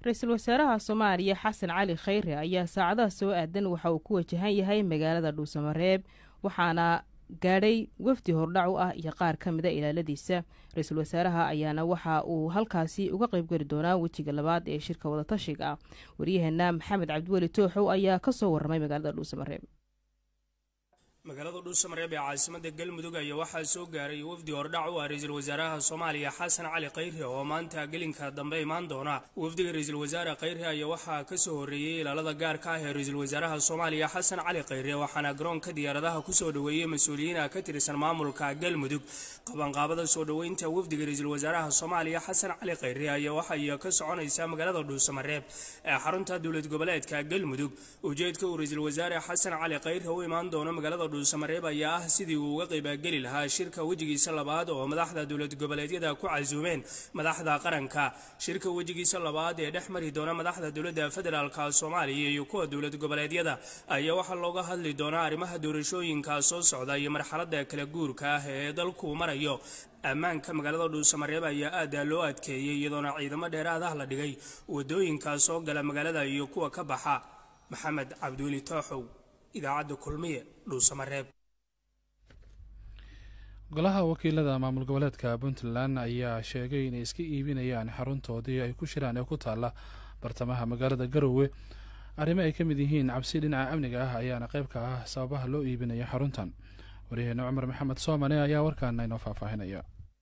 ra-iisul wasaaraha soomaaliya xasan cali khayre ayaa saacadaha soo aadan waxa uu ku wajahan yahay magaalada dhuusamareeb waxaana gaadhay wafdi hordhac u ah iyo qaar ka mida ilaaladiisa ra-iisul wasaaraha ayaana waxa uu halkaasi uga qeybgeli doonaa wejiga labaad ee shirka wadatashiga ah waryaheena maxamed cabdiweli tooxow ayaa kasoo waramay magaalada dhuusamareeb magaalada dhuusamareeb ee caasimada galmudug ayaa waxaa soo gaaray wafdi hordhac u ah ra-iisul wasaaraha soomaaliya xasan cali khayre oo maanta gelinka dambe imaan doona wafdiga ra-iisul wasaare khayre ayaa waxaa kasoo horreeyey ilaalada gaarka ah ee ra-iisul wasaaraha soomaaliya xasan cali khayre waxaana garoonka diyaaradaha kusoo dhoweeyey mas-uuliyiina ka tirsan maamulka galmudug qabanqaabada soo dhoweynta wafdiga ra-iisul wasaaraha soomaaliya xasan cali khayre ayaa waxay ka soconaysaa magaalada dhuusamareeb ee xarunta dowlad goboleedka galmudug ujeedka uu ra-iisul wasaare xasan cali khayre u imaan doono magaalada dhuusamareeb ayaa ah sidii uu uga qaybgeli lahaa shirka wejigiisa labaad oo madaxda dowlad goboleedyada ku casuumeen madaxda qaranka shirka wejigiisa labaad ee dhex mari doona madaxda dowladda federaalka soomaaliya iyo kuwa dowlad goboleedyada ayaa waxaa looga hadli doonaa arrimaha doorashooyinka soo socda iyo marxalada kala guurka ah ee dalku marayo ammaanka magaalada dhuusamareeb ayaa aada loo adkeeyey iyadoona ciidamo dheeraad ah la dhigay wadooyinka soo gala magaalada iyo kuwa ka baxa maxamed cabdiweli tooxow idaacadda kulmiye dhuusamareeb golaha wakiilada maamul goboleedka puntland ayaa sheegay inay iska iibinayaan xaruntoodii ay ku shiraan ee ku taalla bartamaha magaalada garowe arrimo ay ka mid yihiin cabsi dhinaca amniga ah ayaana qayb ka ah sababaha loo iibinayo xaruntan waryaheena cumar maxamed soomane ayaa warkaana inoo faahfaahinaya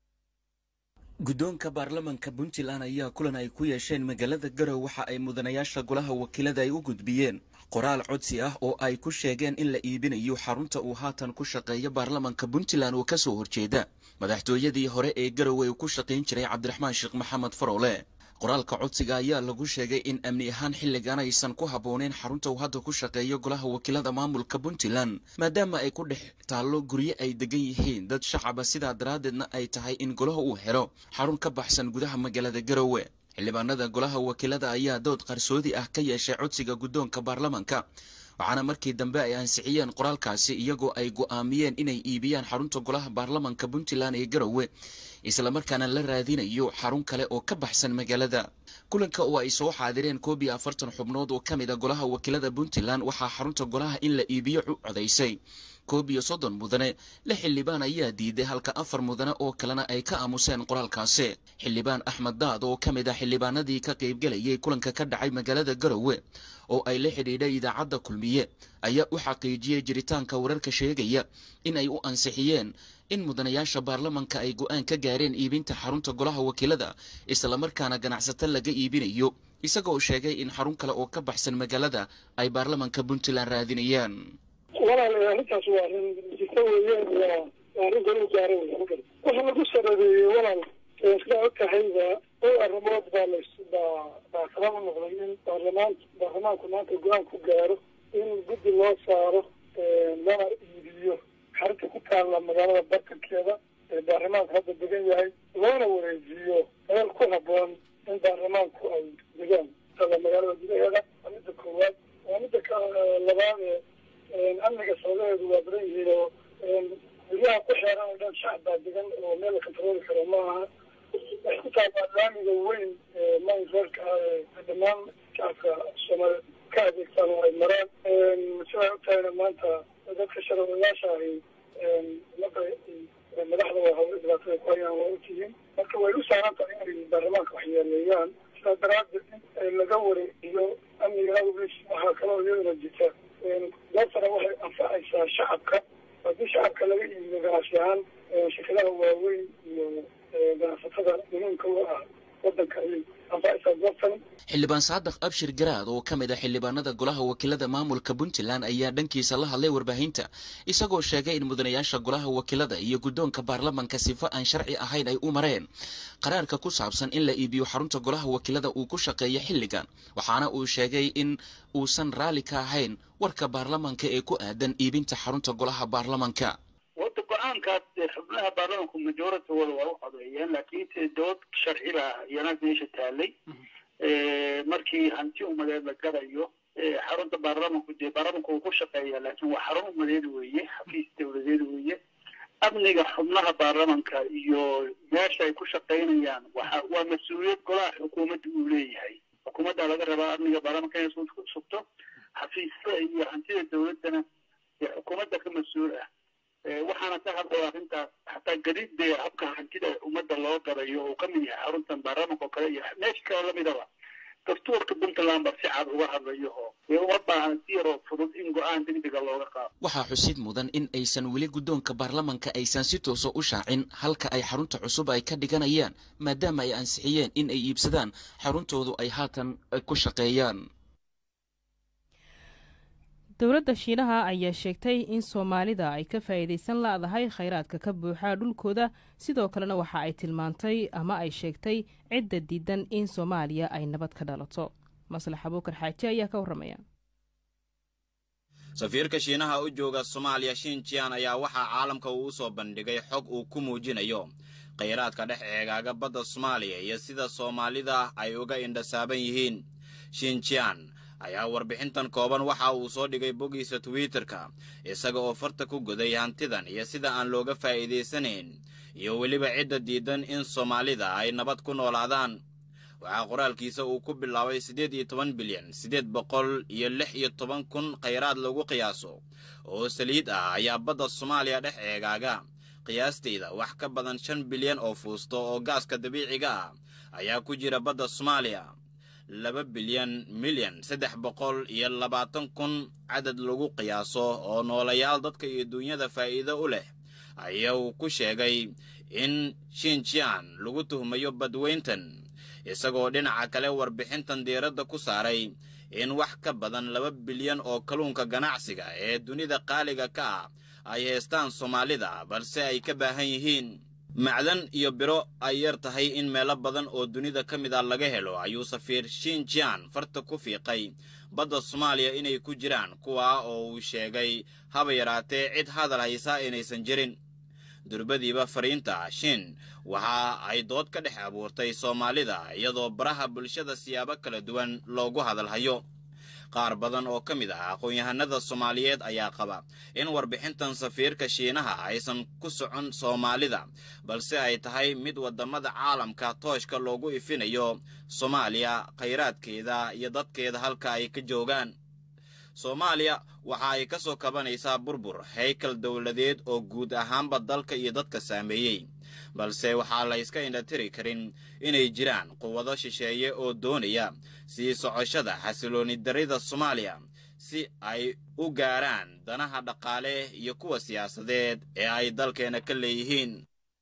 guddoonka baarlamanka puntland ayaa kulan ay ku yeesheen magaalada garowe waxa ay mudanayaasha golaha wakiilada ay u gudbiyeen qoraal codsi ah oo ay ku sheegeen in la iibinayo xarunta uu haatan ku shaqeeya baarlamanka puntland oo kasoo horjeeda madaxtooyadii hore ee garowe uu ku shaqayn jiray cabdiraxmaan sheekh maxamed farowle qoraalka codsiga ayaa lagu sheegay in amni ahaan xilligan aysan ku habbooneyn xarunta uu hadda ku shaqeeyo golaha wakiilada maamulka puntland maadaama ay ku dhex taallo guryo ay degan yihiin dad shacaba sidaa daraaddeedna ay tahay in golaha uu helo xarun ka baxsan gudaha magaalada garowe xildhibaanada golaha wakiilada ayaa dood qarsoodi ah ka yeeshay codsiga guddoonka baarlamanka waxaana markii dambe ay ansixiyeen qoraalkaasi iyagoo ay go'aamiyeen inay iibiyaan xarunta golaha baarlamanka puntland ee garowe islamarkaana la raadinayo xarun kale oo ka baxsan magaalada kulanka oo ay soo xaadireen koob iyo afartan xubnood oo ka mid a golaha wakiilada puntland waxaa xarunta golaha in la iibiyo u codaysay koob iyo soddon mudane lix xildhibaan ayaa diiday halka afar mudane oo kalena ay ka aamuseen qoraalkaasi xildhibaan axmed daad oo ka mid ah xildhibaanadii ka qaybgelayay kulanka ka dhacay magaalada garowe oo ay la xidhiidhay idaacadda kulmiye ayaa u xaqiijiyey jiritaanka wararka sheegaya in ay u ansixiyeen in mudanayaasha baarlamanka ay go'aan ka gaareen iibinta xarunta golaha wakiilada islamarkaana ganacsato laga iibinayo isagoo sheegay in xarun kale oo ka baxsan magaalada ay baarlamanka puntland raadinayaan walaal arrintaas waa arrin jirta weeyaan waa arrin golu gaara wey waxa lagu sarabeeyey walaal sidaa og tahayba dhowr arrimood baa las baa baa kala u noqday in baarlamaan baarlamaanku maanta go-aan ku gaaro in guddi loo saaro lana iibiyo xarunta ku taalla magaalada bartankeeda ee baarlamaanku hadda degan yahay loona wareejiyo meel ku habboon in baarlamaanku ay degaan taalla magaalada gudaheeda waa midda koowaad waa midda ka labaad ee amniga sababaheedu waa badan yihiin oo guryaha ku xeeran oo dhan shacab baa degan oo meel la kontarooli karo ma aha waxay ku taallaa laamiga weyn ee maynreerka ah ee dhammaan shacabka soomaaliyeed ka adeegtaan oo ay maraan sidaa og tahayna maanta dadka sharciyaasha ahi marka madaxda waa hawlo dhibaatada ku hayaan waa ogtihiin marka way u saaran tahay inay baarlamaanka waxyeeleeyaan sidaa daraaddeed in laga wareejiyo amniga awgiis waxaa kaloo iyaduna jirta doortana waxay anfacaysaa shacabka haddii shacabka laga iibiyo ganacsi ahaan shirkadaha waaweyn iyo ganacsatada muhiimka u ah wadanka ayay anfacaysaa doortani xildhibaan saadax abshir garaad oo ka mid ah xildhibaanada golaha wakiilada maamulka puntland ayaa dhankiisa la hadlay warbaahinta isagoo sheegay in mudanayaasha golaha wakiilada iyo guddoonka baarlamanka sifo aan sharci ahayn ay u mareen qaraarka ku saabsan in la iibiyo xarunta golaha wakiilada uu ku shaqeeyo xilligan waxaana uu sheegay in uusan raalli ka ahayn warka baarlamanka ee ku aadan iibinta xarunta golaha baarlamanka wada go-aankaas xubnaha baarlamanku majority wada waa u codeeyeen laakiinse dood sharci baa iyana meesha taalay markii hanti umadeed la garayo xarunta baarlamanku dee baarlamanku uu ku shaqeeya laakiin waa xarun umadeed weeye xafiis dawladeed weeye amniga xubnaha baarlamanka iyo meesha ay ku shaqaynayaan waxa waa mas-uuliyad golaha xukuumadda uu leeyahay xukuumadda laga rabaa amniga baarlamanka inay ku sugto xafiisyada iyo hantida dowladdana ee xukuumadda ka mas-uul ah waxaana ka hadlaya arrintaas xataa gadidee habka hantida ummadda loo gadayo uu ka mid yahay xaruntan baarlamanka oo kale iyo meesha kale lamidaba dastuurka puntland ba si cad uga hadlayo oo dee uma baahan si yaroo fudud in go-aan degdega looga qaado waxaa xusid mudan in aysan weli guddoonka baarlamanka aysan si toosa u shaacin halka ay xarunta cusub ay ka dhiganayaan maadaama ay ansixiyeen in ay iibsadaan xaruntoodu ay haatan ku shaqeeyaan dowladda shiinaha ayaa sheegtay in soomaalida ay ka faa'iidaysan la'dahay khayraadka ka buuxa dhulkooda sidoo kalena waxa ay tilmaantay ama ay sheegtay cidda diidan in soomaaliya ay nabad ka dhalato maslax abuukar xaaji ayaa ka warramaya safiirka shiinaha u jooga soomaaliya shinjian ayaa waxaa caalamka uu u soo bandhigay xog uu ku muujinayo khayraadka dhex eegaaga badda soomaaliya iyo sida soomaalida ay uga indhasaaban yihiin shinjian ayaa warbixintan kooban waxa uu soo dhigay boggiisa twitterka isaga oo farta ku goday hantidan iyo sida aan looga faa'iidaysanayn iyo weliba cidda diidan in soomaalida ay nabad ku noolaadaan waxaa qoraalkiisa uu ku bilaabay siddeed iyo toban bilyan siddeed boqol iyo lix iyo toban kun khayraad lagu qiyaaso oo saliid ah ayaa badda soomaaliya dhex eegaaga qiyaastayda wax ka badan shan bilyan oo fuusto oo gaaska dabiiciga ah ayaa ku jira badda soomaaliya laba bilyan milyan saddex boqol iyo labaatan kun cadad lagu qiyaaso oo noolayaal dadka iyo duunyada faa'iido u leh ayaa uu ku sheegay in shinjian lagu tuhmayo badweyntan isagoo dhinaca kale warbixintan diiradda ku saaray in wax ka badan laba bilyan oo kalluunka ganacsiga ee dunida qaaliga ka ah ay haystaan soomaalida balse ay ka baahan yihiin macdan iyo biro ay yar tahay in meelo badan oo dunida ka mid a laga helo ayuu safiir shinjian farta ku fiiqay badda soomaaliya inay ku jiraan kuwaa oo uu sheegay haba yaraatee cid hadal haysa inaysan jirin durbadiiba fariinta shin waxa ay dood ka dhex abuurtay soomaalida iyadoo baraha bulshada siyaabo kala duwan loogu hadalhayo qaar badan oo ka mid ah aqoon-yahanada soomaaliyeed ayaa qaba in warbixintan safiirka shiinaha aysan ku socon soomaalida balse ay tahay mid waddamada caalamka tooshka loogu ifinayo soomaaliya khayraadkeeda iyo dadkeeda halka ay ka joogaan soomaaliya waxa ay ka soo kabanaysaa burbur haykal dowladeed oo guud ahaanba dalka iyo dadka saameeyey balse waxaa la yska indhatiri karin inay jiraan quwado shisheeye oo doonaya sii socoshada xasilooni darida soomaaliya si ay u gaaraan danaha dhaqaale iyo kuwa siyaasadeed ee ay dalkeena ka leeyihiin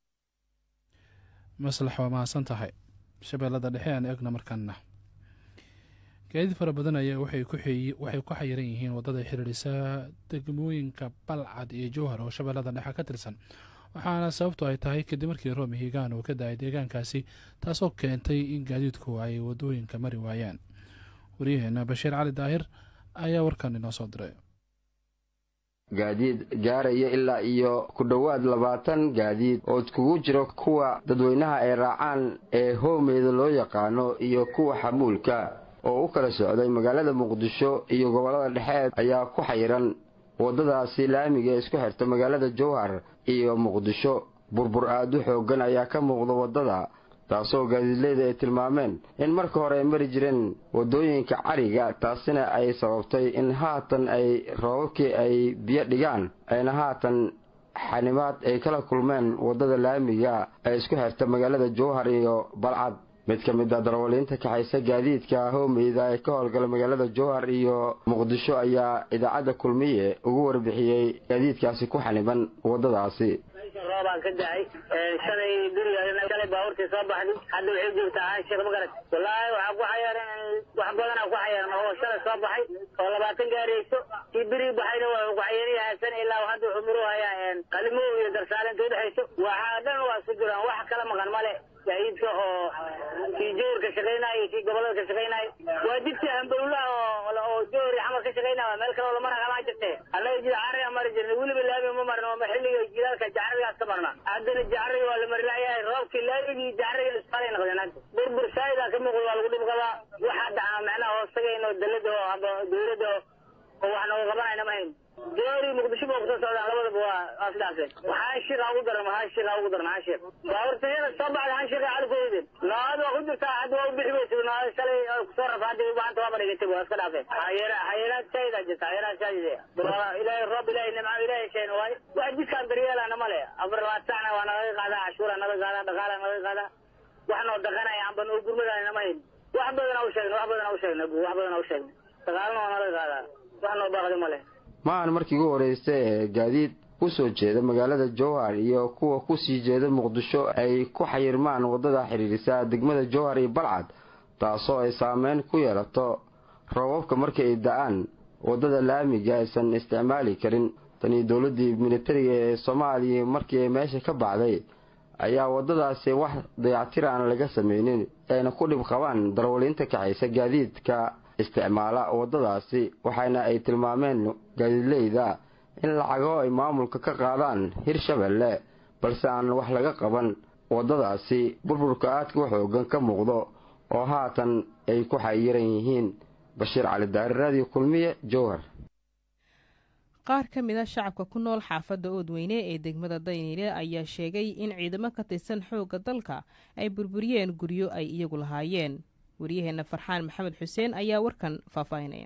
maslax waa mahadsan tahay shabeellada dhexe aan eegna markaana gaadiid fara badan ayaa waxay ku xayiran yihiin waddada xiriirisa degmooyinka balcad iyo jowhar oo shabeellada dhexe ka tirsan waxaana sababtu ay tahay kadib markii roomi higaan uu ka da-ay deegaankaasi taasoo keentay in gaadiidku ay waddooyinka mari waayaan waryaheena bashiir cali daahir ayaa warkan inoo soo diray gaadiid gaaraya ilaa iyo ku dhowaad labaatan gaadiid oo iskugu jiro kuwa dadweynaha ay raacaan ee hoomeyda loo yaqaano iyo kuwa xamuulka oo u kala socday magaalada muqdisho iyo gobollada dhexe ayaa ku xayiran waddadaasi laamiga ee isku xirta magaalada jowhar iyo muqdisho burbur aad u xooggan ayaa ka muuqda waddada taasoo gaadiidleyda ay tilmaameen in marka hore ay mari jireen waddooyinka cariga taasina ay sababtay in haatan ay roobabkii ay biyo dhigaan ayna haatan xanimaad ay kala kulmeen waddada laamiga ee isku xirta magaalada jowhar iyo balcad mid ka mid a darawaliinta kaxaysa gaadiidka hoomeyda ee ka howlgala magaalada jowhar iyo muqdisho ayaa idaacadda kulmiye ugu warbixiyey gaadiidkaasi ku xaniban waddadaasi roobaan ka dahay shalay guriga shalay baabuurtii soo baxday hadda waxay joogtaa caashir magarat wallaahi waxaa ku xayaaran wax badanaa ku xayaaran oo shalay soo baxay oo labaatan gaarayso kii berigi baxayna waa ku xayaariyahasan ilaa hadda wuxuu miru hayaa qalimo iyo darsaale inta udhexayso waxaa dhan waa isku jiraan wax kala maqan male gaadiidka oo kii jowrka shaqaynaya iyo kii gobolada ka shaqaynaya waa jidka hambowlaha oo jowr iyo xamar ka shaqaynaya waa meel kale oo lamara kamaa jirte annaga jid cariga mari jirna weliba laami ma marna oo xilliga jilaalka jacarigaas ka marna haddana jacariga waa la mari laayahay roobkii laamigii jacariga isqalay noqdeen hadda burbur saaida ka muuqda waa lagu dhib qabaa waxaa dhacaa macnaha hoostagayn oo dalada oo aba dowladda oo wax nooga qabanayna ma hayn gaari muqdisho ba kusoo socdaan labadaba waa waa sidaase waxaan shiiqa ugu daran waxaan shiiqa ugu daran waxaan shiiq baaburtayada soo baxda han shiiqa cali kuweyden naad waa ku jirtaa hadda waa u bixi weysa naad shalay kusoo rafa hadda maanta waa badhigatay waa iska dhaafeen hayera hayeraad shaydaa jirta hayeraad shaydide ilaahay roob ilaahay nimco ilaahay sheena waay wax jidkaan daryeelana male afar labaad sacna waa nalaga qaadaa cashuura nalaga qaadaa dhaqaala nalaga qaadaa wax noo dhaqanaya amba noo gurmadayna ma hayn wax badan u sheegna wax badan u sheegna wax badan u sheegna dhaqaalana waa nalaga qaadaa wax noo baaqdi male ma aan markii ugu horreysay ee gaadiid u soo jeeda magaalada jowhar iyo kuwa ku sii jeeda muqdisho ay ku xayirmaan waddada xidhiidhisa degmada jowhar iyo balcad taasoo ay saameyn ku yeelato roobabka markii ay da-aan waddada laamiga aysan isticmaali karin tanii dowladdii militariga ee soomaaliya markii ay meesha ka baxday ayaa waddadaasi wax dayactir aan laga samaynin ayna ku dhib qabaan darwaliinta kaxaysa gaadiidka isticmaala waddadaasi waxaana ay tilmaameen gaadiidleyda in lacago ay maamulka ka qaadaan hirshabelle balse aan wax laga qaban waddadaasi burburka aadka u xoogan ka muuqdo oo haatan ay ku xayiran yihiin bashiir cali daari raadiyo kulmiye jowhar qaar ka mid a shacabka ku nool xaafadda oodweyne ee degmada dayniile ayaa sheegay in ciidamo ka tirsan xoogga dalka ay burburiyeen guryo ay iyagu lahaayeen waryaheena farxaan maxamed xuseen ayaa warkan faahfaahinaya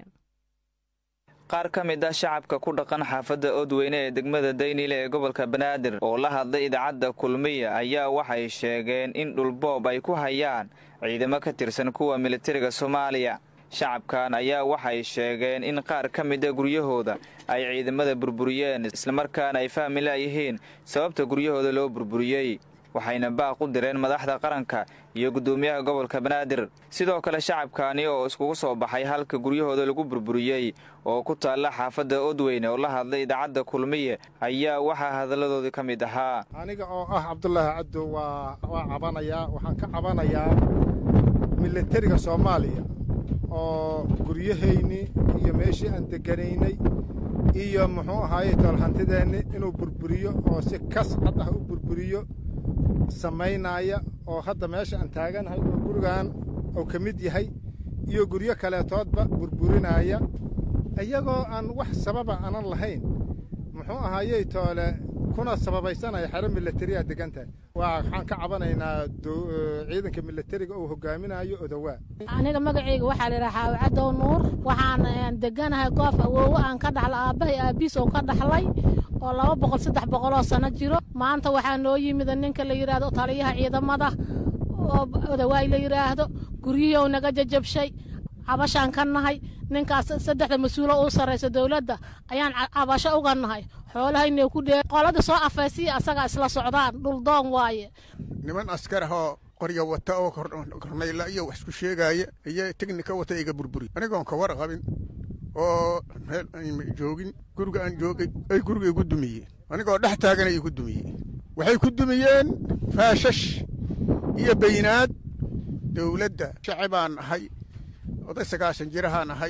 qaar ka mid ah shacabka ku dhaqan xaafadda oodweyne ee degmada dayniile ee gobolka banaadir oo la hadlay idaacadda kulmiya ayaa waxay sheegeen in dhulboob ay ku hayaan ciidamo ka tirsan kuwa militariga soomaaliya shacabkan ayaa waxay sheegeen in qaar ka mida guryahooda ay ciidamada burburiyeen islamarkaana ay fahmi laayihiin sababta guryahooda loo burburiyey waxayna baaq u direen madaxda qaranka iyo guddoomiyaha gobolka banaadir sidoo kale shacabkaani oo iskugu soo baxay halka guryahooda lagu burburiyey oo ku taalla xaafadda odweyne oo la hadlay idaacadda kulmiye ayaa waxaa hadalladoodii ka mid ahaa aniga oo ah cabdulaahi cabdo waa waa cabanayaa waxaan ka cabanayaa militariga soomaaliya oo guryahayni iyo meeshii aan deganaynay iyo muxuu ahaaye toolhantideenni inuu burburiyo oo si kas cad ah u burburiyo samaynaya oo hadda meesha aan taaganahay oo gurigan uu ka mid yahay iyo guryo kaleetoodba burburinaya iyagoo aan wax sababa aanan lahayn muxuu ahaayey toole kuna sababaysanaya xero milatariyaa degan tahay waxaan ka cabanaynaa ciidanka milatariga uu hogaaminayo odowaa aniga magacayga waxaa layidhaha xaawicadow nuur waxaan deganahay goof awoowo aan ka dhaxla aabbahay aabbiis oo ka dhaxlay oo laba boqol saddex boqoloo sano jiro maanta waxaa noo yimida ninka la yidhaahdo taliyaha ciidamada oo odawaay la yidhaahdo guryihii ou naga jajabshay cabashaan ka nahay ninkaas saddexda mas-uulo uu sarraysa dowladda ayaan cabasho uga nahay xoolahaynay ku dhee qolada soo afaysiya asagaa isla socdaan dhuldoon waaye niman askar ahoo qorya wata oo kornayla iyo wax isku sheegaaya iyo tegnika wata iga burburi anigoon ka war qabin oo meel aan joogin guriga aan joogay ay guriga igu dumiyeen anigoo dhex taagana igu dumiyeen waxay ku dumiyeen faashash iyo baynaad dowladda shacibaan ahay oday sagaashan jirahaan ahay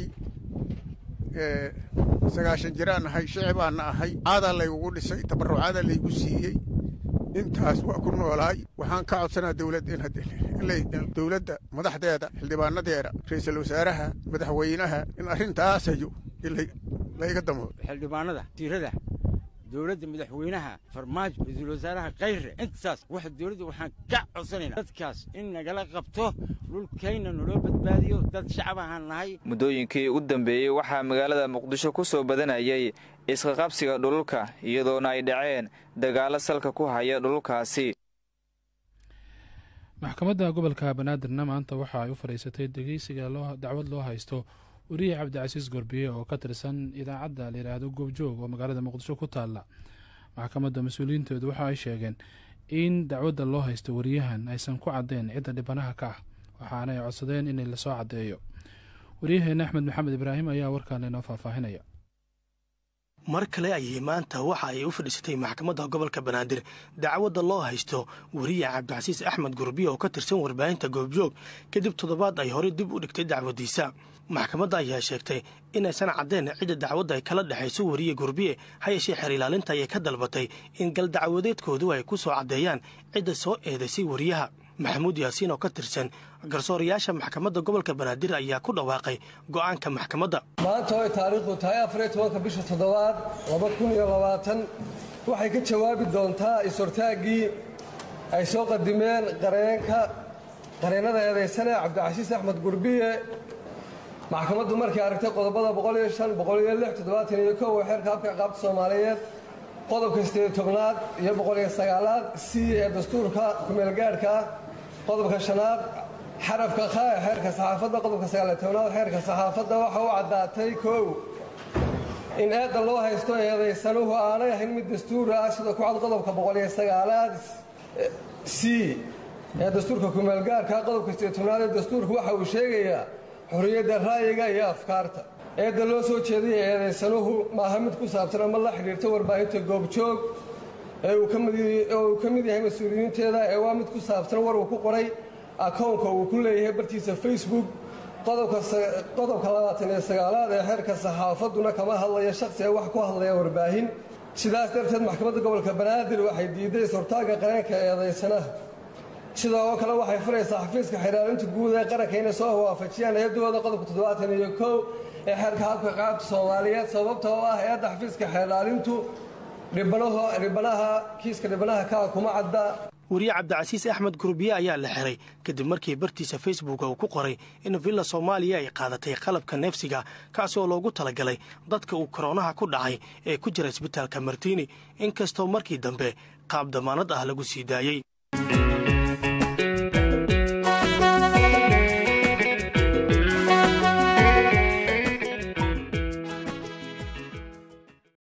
sagaashan jiraan ahay shicibaanna ahay caadaa laygugu dhisay tabarucaadaa laygu siiyey intaas waa ku noolaay waxaan ka codsanaa dowladda in dowladda madaxdeeda xildhibaanadeeda ra'iisul wasaaraha madaxweynaha in arrintaasayo layga damo xildhibaanada tiirada dowladda madaxweynaha farmaajo ra-iisul wasaaraha khayre intaas waxa dowladda waxaan ka codsanaynaa dadkaas in nagala qabto dhulkayna naloo badbaadiyo dad shacab ahaan nahay muddooyinkii ugu dambeeyey waxaa magaalada muqdisho ku soo badanayay isqaqabsiga dhululka iyadoona ay dhaceen dagaallo salka ku haya dhululkaasi maxkamadda gobolka banaadirna maanta waxa ay u fadhiisatay dhegeysiga dacwad loo haysto weriye cabdicasiis gorbiye oo ka tirsan idaacadda layidhaahdo goobjoog oo magaalada muqdisho ku taalla maxkamadda mas-uuliyiinteedu waxa ay sheegeen in dacwadda loo haysto weriyahan aysan ku caddeyn cidda dhibanaha ka ah waxaana ay codsadeen in lasoo caddeeyo waryaheena axmed maxamed ibraahim ayaa warkaan inoo faahfaahinaya mar kale ayay maanta waxa ay u fadhiisatay maxkamadda gobolka banaadir dacwadda loo haysto weriye cabdicasiis axmed gurbiye oo ka tirsan warbaahinta goobjoog kadib toddobaad ay horey dib u dhigtay dacwaddiisa maxkamadda ayaa sheegtay inaysan caddeyn cidda dacwadda ay kala dhexayso weriye gurbiye ha yeeshee xeer ilaalinta ayay ka dalbatay in gal dacwadeedkoodu ay ku soo caddeeyaan cidda soo eedaysay weriyaha maxamuud yaasiin oo ka tirsan garsoorayaasha maxkamadda gobolka banaadir ayaa ku dhawaaqay go'aanka maxkamadda maanta oo ay taariikhdu tahay afariyo tobanka bisha toddobaad laba kun iyo labaatan waxay ka jawaabi doontaa is-hortaaggii ay soo qadimeen qareenka qareennada eedaysane cabdicasiis axmed gurbiye maxkamaddu markay aragtay qodobada boqoliyo shan boqoliyo lix toddobaatan iyo kow ee xeerka habka ciqaabta soomaaliyeed qodobka sideed tobnaad iyo boqoliyo sagaalaad c ee dastuurka kumeelgaadhka ah qodobka shanaad xarafka kha ee xeerka saxaafadda qodobka sagaaliyo tobnaad xeerka saxaafadda waxa u caddaatay kow in eedda loo haysto eedaysanuhu aanay ahayn mid dastuur ah sida ku cad qodobka boqoliyo sagaalaad c ee dastuurka kumeelgaarka qodobka sideed tobnaad ee dastuurka waxa uu sheegayaa xorriyadda ra'yiga iyo afkaarta eedda loo soo jeedaya eedaysanuhu maaha mid ku saabsan ama la xidhiirta warbaahinta goobjoog ee uu ka mid yahay mas-uuliyiinteeda ee waa mid ku saabsan war uu ku qoray akownka uu ku leeyahay bartiisa facebook qodobka labaatan iyo sagaalaad ee xeerka saxaafadduna kama hadlaya shakhsi ee wax ku hadlaya warbaahin sidaas darteed maxkamadda gobolka banaadir waxay diiday is-hortaagga qareenka eedaysanaha sida oo kale waxay furaysaa xafiiska xiraalinta guud ee qaranka inay soo waafajiyaan eedooda qodobka toddobaatan iyo kow ee xeerka habka qaabta soomaaliyeed sababta oo ah eedda xafiiska xeeraalintu dhibanaha kiiska dhibanaha kaa kuma cadda wariye cabdicasiis axmed gurbiye ayaa la xiray kadib markii bartiisa facebooka uu ku qoray in villa soomaaliya ay qaadatay qalabka neefsiga kaasi oo loogu talagalay dadka uu koroonaha ku dhacay ee ku jira isbitaalka martiini inkastoo markii dambe qaab damaanad ah lagu sii daayey